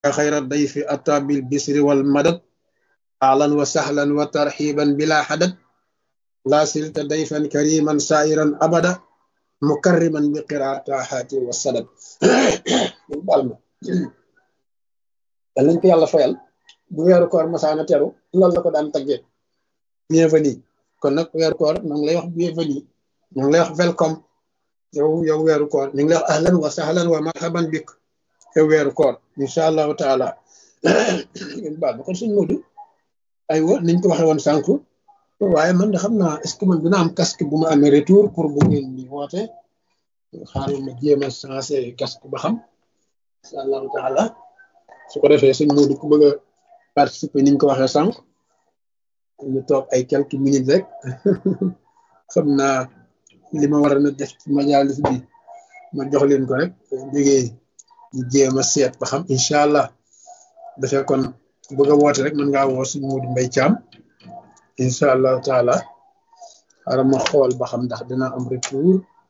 خير الضيف أتى بالبسر والمدد أهلا وسهلا وترحيبا بلا حدد لا سلت ضيفا كريما سائرا أبدا مكرما بقراءة حاتي والسدد بالما yàlla nañ ko yàlla fayal bu weeru koor masaana teru loolu la ko daan taggee bienvenue kon nag weeru koor ñu ngi lay wax bienvenue ñu ngi lay wax welcome yow yow weeru koor ñu ngi lay wax ahlan wa sahlan wa marhaban bik yow weeru koor incha allahu taala ngeen baal ma kon suñ mudu aywa niñ ko waxee woon sànq waaye man de xam naa est ce que man dina am casque bu ma amee retour pour bu ngeen di woote xaaral ma jéem a changé casque ba xam incha allahu taala su ko defee suñ mudu ku bëgg a participer niñ ko waxee sànq ñu toog ay quelques minutes rek xam naa li ma war a na def ci majalis bi ma jox leen ko rek jógee ñu jéem a seet ba xam incha allah dafee kon bëgg a woote rek mën ngaa woo suñ Moodu Mbay Caam incha allahu taala xaaral ma xool ba xam ndax dina am retour